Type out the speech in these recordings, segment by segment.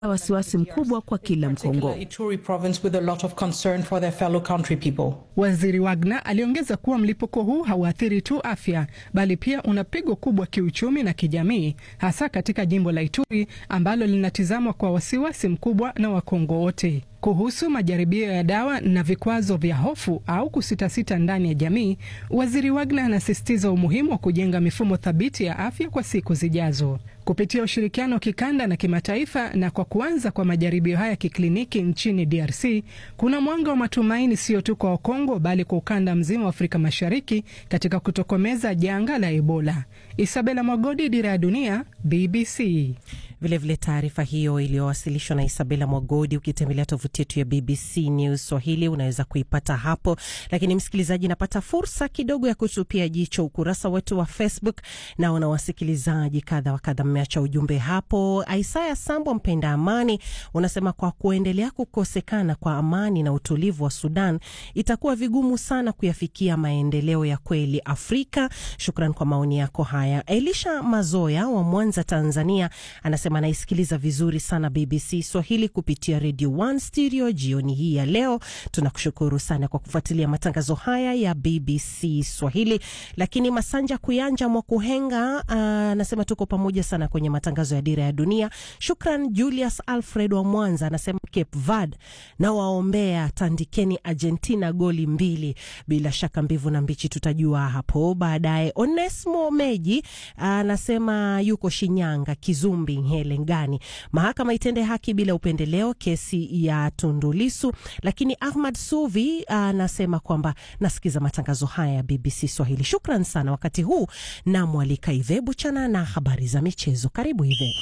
wasiwasi mkubwa kwa kila Mkongo. Ituri province with a lot of concern for their fellow country people. Waziri Wagner aliongeza kuwa mlipuko huu hauathiri tu afya bali pia una pigo kubwa kiuchumi na kijamii, hasa katika jimbo la Ituri ambalo linatizamwa kwa wasiwasi mkubwa na Wakongo wote. Kuhusu majaribio ya dawa na vikwazo vya hofu au kusitasita ndani ya jamii, waziri Wagner anasisitiza umuhimu wa kujenga mifumo thabiti ya afya kwa siku zijazo kupitia ushirikiano wa kikanda na kimataifa. Na kwa kuanza kwa majaribio haya kikliniki nchini DRC, kuna mwanga wa matumaini sio tu kwa Wakongo bali kwa ukanda mzima wa Afrika Mashariki katika kutokomeza janga la Ebola. Isabela Mwagodi, Dira ya Dunia, BBC. Vilevile taarifa hiyo iliyowasilishwa na Isabela Mwagodi, ukitembelea tovuti yetu ya BBC News Swahili unaweza kuipata hapo. Lakini msikilizaji, napata fursa kidogo ya kutupia jicho ukurasa wetu wa Facebook. Naona wasikilizaji kadha wa kadha mmeacha ujumbe hapo. Isaya Sambo, mpenda amani, unasema kwa kuendelea kukosekana kwa amani na utulivu wa Sudan itakuwa vigumu sana kuyafikia maendeleo ya kweli Afrika. Shukran kwa maoni yako haya. Elisha Mazoya wa Mwanza, Tanzania anasema anaisikiliza vizuri sana BBC Swahili kupitia Radio One Stereo jioni hii ya leo. Tunakushukuru sana kwa kufuatilia matangazo haya ya BBC Swahili. Lakini Masanja Kuyanja Mwakuhenga anasema tuko pamoja sana kwenye matangazo ya Dira ya Dunia. Shukran. Julius Alfred wa Mwanza anasema Cape Verde na waombea, tandikeni Argentina goli mbili. Bila shaka mbivu na mbichi tutajua hapo baadaye. Onesmo Meji anasema yuko Shinyanga, Kizumbi Helengani, mahakama itende haki bila upendeleo kesi ya Tundulisu. Lakini Ahmad Suvi anasema kwamba nasikiza matangazo haya ya BBC Swahili. Shukran sana. Wakati huu namwalika Ive Buchana na habari za michezo. Karibu Ive.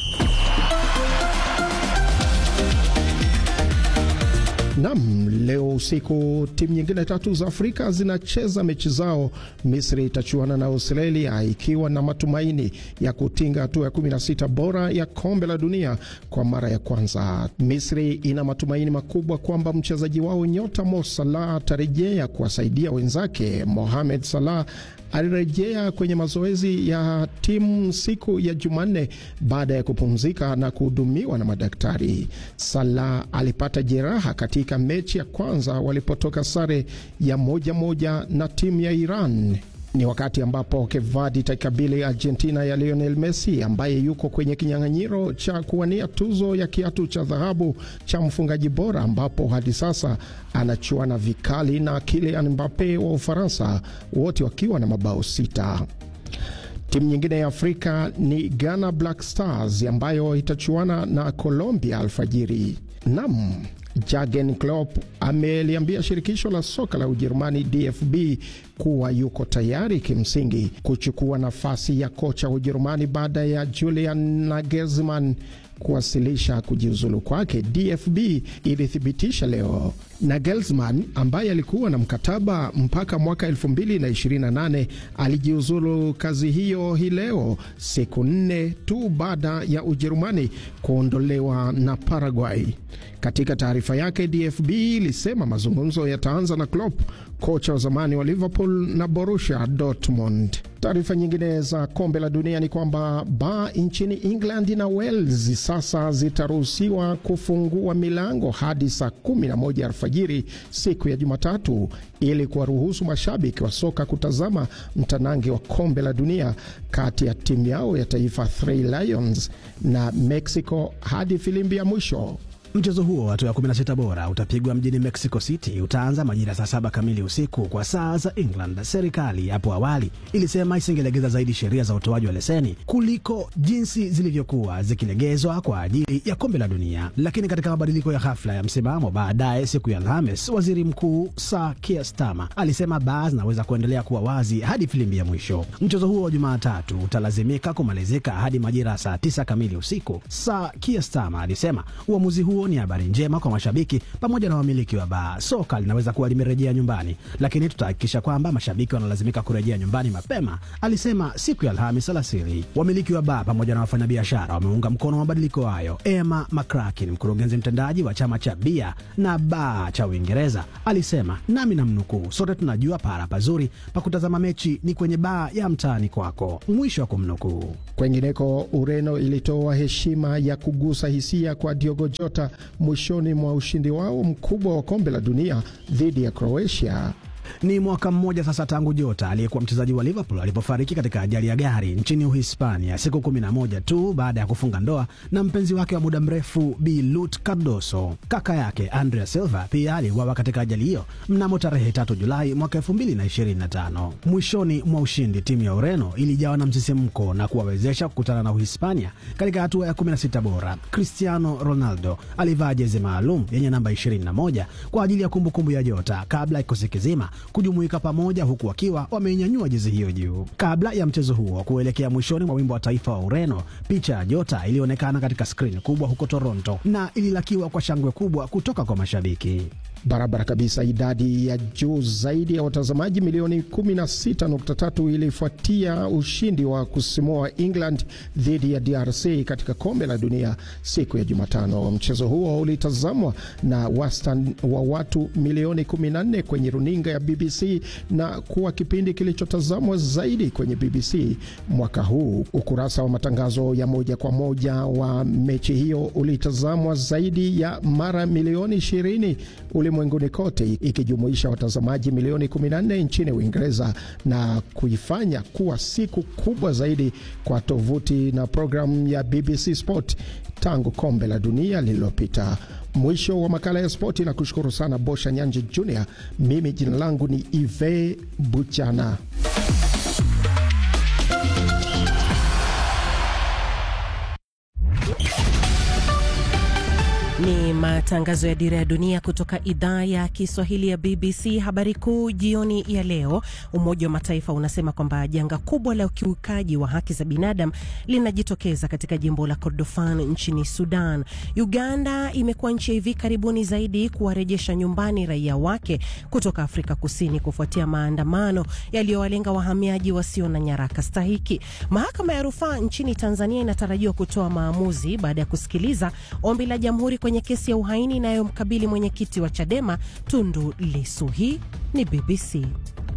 Nam, leo usiku timu nyingine tatu za Afrika zinacheza mechi zao. Misri itachuana na Australia ikiwa na matumaini ya kutinga hatua ya 16 bora ya kombe la dunia kwa mara ya kwanza. Misri ina matumaini makubwa kwamba mchezaji wao nyota Mo Salah atarejea kuwasaidia wenzake. Mohamed Salah alirejea kwenye mazoezi ya timu siku ya Jumanne baada ya kupumzika na kuhudumiwa na madaktari. Salah alipata jeraha katika mechi ya kwanza walipotoka sare ya moja moja na timu ya Iran. Ni wakati ambapo Cape Verde itaikabili Argentina ya Lionel Messi ambaye yuko kwenye kinyang'anyiro cha kuwania tuzo ya kiatu cha dhahabu cha mfungaji bora, ambapo hadi sasa anachuana vikali na Kylian Mbappe wa Ufaransa, wote wakiwa na mabao sita. Timu nyingine ya Afrika ni Ghana Black Stars ambayo itachuana na Colombia alfajiri. Nam Jurgen Klopp ameliambia shirikisho la soka la Ujerumani DFB kuwa yuko tayari kimsingi kuchukua nafasi ya kocha wa Ujerumani baada ya Julian Nagelsmann kuwasilisha kujiuzulu kwake. DFB ilithibitisha leo Nagelsmann ambaye alikuwa na mkataba mpaka mwaka 2028 alijiuzulu kazi hiyo hii leo, siku nne tu baada ya Ujerumani kuondolewa na Paraguay. Katika taarifa yake, DFB ilisema mazungumzo yataanza na Klopp, kocha wa zamani wa Liverpool na Borussia Dortmund. Taarifa nyingine za kombe la dunia ni kwamba baa nchini England na Wales sasa zitaruhusiwa kufungua milango hadi saa 11 alfajiri siku ya Jumatatu ili kuwaruhusu mashabiki wa soka kutazama mtanange wa kombe la dunia kati ya timu yao ya taifa Three Lions na Mexico hadi filimbi ya mwisho. Mchezo huo wa hatua ya 16 bora utapigwa mjini Mexico City. Utaanza majira saa saba kamili usiku kwa saa za England. Serikali hapo awali ilisema isingelegeza zaidi sheria za utoaji wa leseni kuliko jinsi zilivyokuwa zikilegezwa kwa ajili ya kombe la dunia, lakini katika mabadiliko ya ghafla ya msimamo baadaye siku ya Alhamis, waziri mkuu Sir Keir Starmer alisema baa zinaweza kuendelea kuwa wazi hadi filimbi ya mwisho. Mchezo huo wa Jumatatu utalazimika kumalizika hadi majira saa tisa kamili usiku. Sir Keir Starmer alisema uamuzi huo huo ni habari njema kwa mashabiki pamoja na wamiliki wa baa. Soka linaweza kuwa limerejea nyumbani, lakini tutahakikisha kwamba mashabiki wanalazimika kurejea nyumbani mapema, alisema siku ya Alhamis alasiri. Wamiliki wa baa pamoja na wafanyabiashara wameunga mkono mabadiliko hayo. Emma McCracken, mkurugenzi mtendaji wa chama cha bia na baa cha Uingereza, alisema nami namnukuu, sote tunajua pahala pazuri pa kutazama mechi ni kwenye baa ya mtaani kwako, mwisho wa kumnukuu. Kwengineko, Ureno ilitoa heshima ya kugusa hisia kwa Diogo Jota mwishoni mwa ushindi wao mkubwa wa kombe la dunia dhidi ya Croatia. Ni mwaka mmoja sasa tangu Jota aliyekuwa mchezaji wa Liverpool alipofariki katika ajali ya gari nchini Uhispania, siku kumi na moja tu baada ya kufunga ndoa na mpenzi wake wa muda mrefu Bi Lut Cardoso. Kaka yake Andrea Silva pia aliuawa katika ajali hiyo mnamo tarehe tatu Julai mwaka elfu mbili na ishirini na tano. Mwishoni mwa ushindi, timu ya Ureno ilijawa na msisimko na kuwawezesha kukutana na Uhispania katika hatua ya 16 bora. Cristiano Ronaldo alivaa jezi maalum yenye namba 21 kwa ajili ya kumbukumbu ya Jota kabla ya kikosi kizima kujumuika pamoja huku wakiwa wameinyanyua jezi hiyo juu. Kabla ya mchezo huo kuelekea mwishoni mwa wimbo wa taifa wa Ureno, picha ya Jota ilionekana katika skrini kubwa huko Toronto na ililakiwa kwa shangwe kubwa kutoka kwa mashabiki. Barabara kabisa. Idadi ya juu zaidi ya watazamaji milioni 16.3 ilifuatia ushindi wa kusimua wa England dhidi ya DRC katika kombe la dunia siku ya Jumatano. Mchezo huo ulitazamwa na wastani wa watu milioni 14 kwenye runinga ya BBC na kuwa kipindi kilichotazamwa zaidi kwenye BBC mwaka huu. Ukurasa wa matangazo ya moja kwa moja wa mechi hiyo ulitazamwa zaidi ya mara milioni 20 ulimwenguni kote ikijumuisha watazamaji milioni 14 nchini Uingereza na kuifanya kuwa siku kubwa zaidi kwa tovuti na programu ya BBC Sport tangu kombe la dunia lililopita. Mwisho wa makala ya spoti, na kushukuru sana Bosha Nyanje Junior. Mimi jina langu ni Ive Buchana. Ni matangazo ya Dira ya Dunia kutoka idhaa ya Kiswahili ya BBC. Habari kuu jioni ya leo, Umoja wa Mataifa unasema kwamba janga kubwa la ukiukaji wa haki za binadamu linajitokeza katika jimbo la Kordofan nchini Sudan. Uganda imekuwa nchi ya hivi karibuni zaidi kuwarejesha nyumbani raia wake kutoka Afrika Kusini kufuatia maandamano yaliyowalenga wahamiaji wasio na nyaraka stahiki. Mahakama ya rufaa nchini Tanzania inatarajiwa kutoa maamuzi baada ya kusikiliza ombi la jamhuri kwenye kesi ya uhaini inayomkabili mwenyekiti wa Chadema Tundu Lissu. Hii ni BBC.